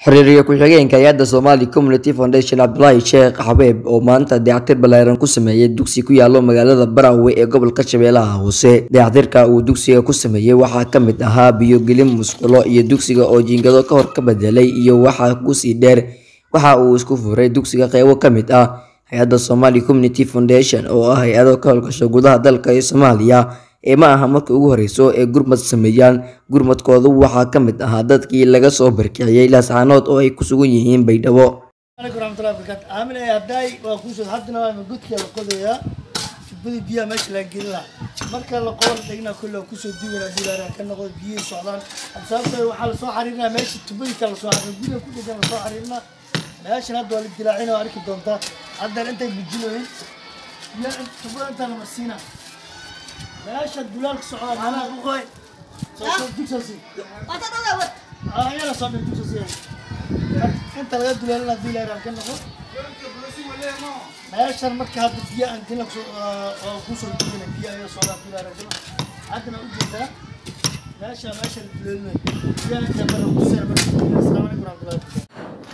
xiriiriye ku-xigeenka hay-adda Somali Community Foundation Cabdulaahi Sheekh Xabeeb oo maanta dayactir ballaaran ku sameeyay dugsi ku yaalo magaalada Barawe ee gobolka Shabeellaha Hoose. Dayactirka uu dugsiga ku sameeyay waxaa ka mid ahaa biyo-gelin musqulo iyo dugsiga oo jiingado ka hor ka bedelay iyo waxa ku sii dheer waxa uu isku furay dugsiga qaybo ka mid ah hay-adda Somali Community Foundation oo ah hay-ado ka howlgasha gudaha dalka iyo Soomaaliya ee ma aha markii ugu horeyso ee gurmad sameeyaan gurmadkoodu waxaa ka mid ahaa dadkii laga soo barkiciyey laascaanood oo ay ku sugan yihiin baydhabo عليكم ورحمة الله وبركاته عامل ايه هداي وكوسو حدنا ما قلت يا قضية بدي بيا ماشي لاقي لها مركا la qoor dhigna kullu kusoo diiwana diiwana kan noqdo biyo socdaan sababtoo waxa la soo xariirna meesha tubadii kala soo xariirna biyo ku dhigan la soo xariirna meeshan hadda wali dilaacina oo arki doonta hadda intay bijinooyin biyo tubada inta la marsiina meesha dulaal socda mana ku qoy soo soo digsosi ah yala soo digsosi inta laga dulaalina diilaana kan noqdo meeshan marka hadda biyo aan dina oo kusoo degina biyo ayaa socdaa diilaana kan haddana u jeedaa meesha meesha la dulaalinay biyo inta bara kusoo bara assalaamu calaykum warahmatullahi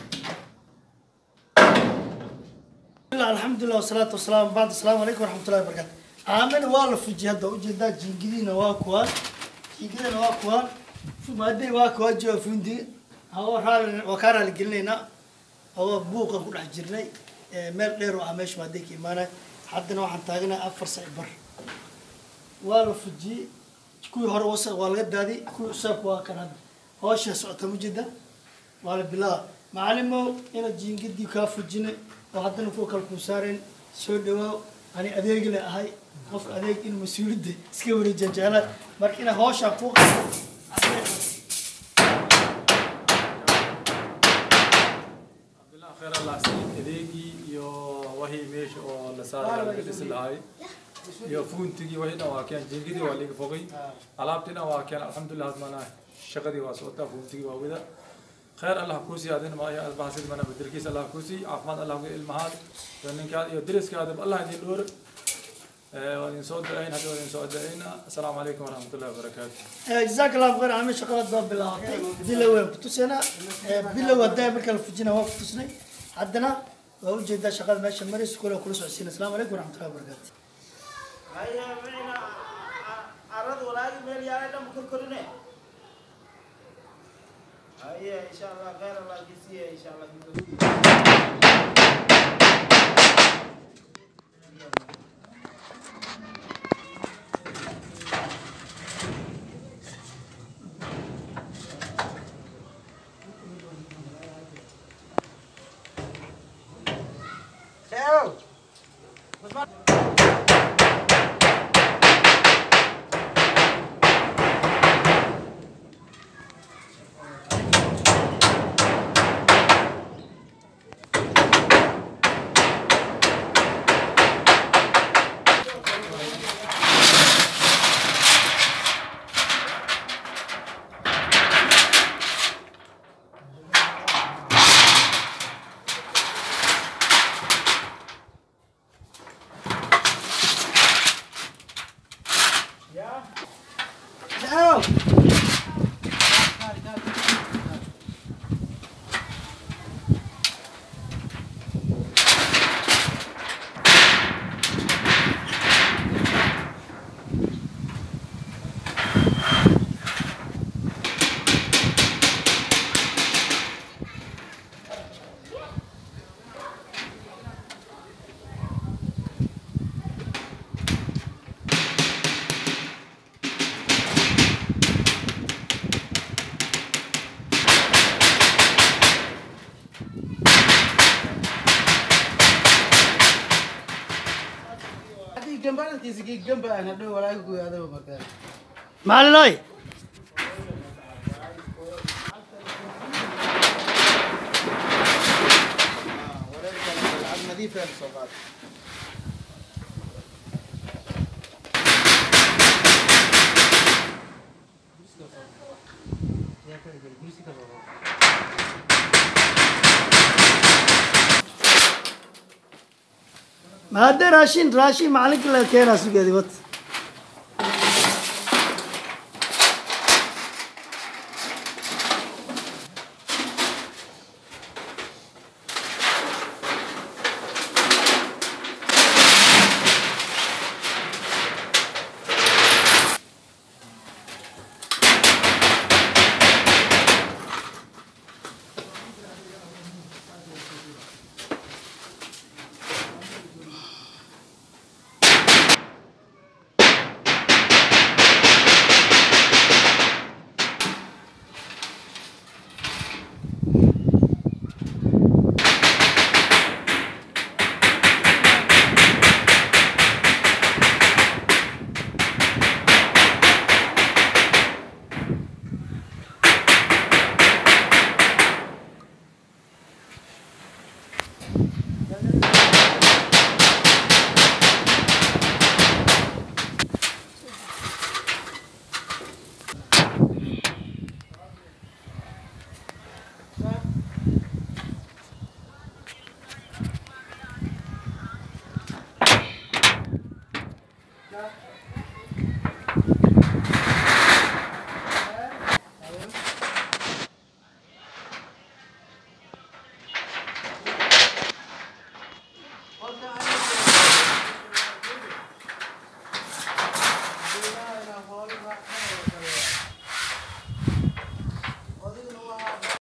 wabarakatuh alxamdulilah wasalaatu wasalaamu bacd assalaamu calaykum waraxmatullahi wabarakatu aamin waa la fujiyay hadda ujeedaa jiingadiina waa kuwaan jiingadina waa kuwaan maadey waa kuwaa jooga fundi hawa raali waa kaa raali gelinaynaa hawa buuqan ku dhex jirnay meel dheer oo ah meesha maadey ka imaanay haddana waxaan taaganahay afar sac bar waa la fujiyey kuwii hore wasaq waa laga daadiy kuwii usaabka waa kan hadda hawsha socota mujeda waa la bilaaba macalimow inaad jiingadii kaa fujinay oo haddana kuwa kale kuu saareen soo dhawaaw ani adeegi le ahay qofka adeeg in mas-uuliyadda iska wareejiya jeclaa marka inaa hawshaa kuu qaso Alhamdulillah, khair Allah siin adeegii iyo wixii meesha oo la saaray laga dhisi lahay iyo fuuntigii wixii dhan waa keen jiingadii waa laga fogay alaabtii dhan waa keen alxamdulillah hadmana shaqadii waa socotaa fuuntigii waa wada خير الله كوسي هذين ما هي أصبح سيد منا بدركيس الله كوسي عفان الله كوسي المهاد لأن كان يدرس كذا الله يدين دور وإن صوت دعين هذا وإن صوت دعين السلام عليكم ورحمة الله وبركاته جزاك الله خير عامل شغلات باب بالله بلا وين كتوسنا بلا ودا مركل فجينا وقت كتوسنا عندنا ووجد شغال ماشي مريس كله كل سعسين السلام عليكم ورحمة الله وبركاته هيا معنا عرض ولا ميل يا ريت مكر كرنه هيا ان شاء الله غير الله جزيه ان شاء الله Theo. Theo. معلم نظيف يا صغار ما هذا راشين راشين معلق لا كينا سجدي بس yaa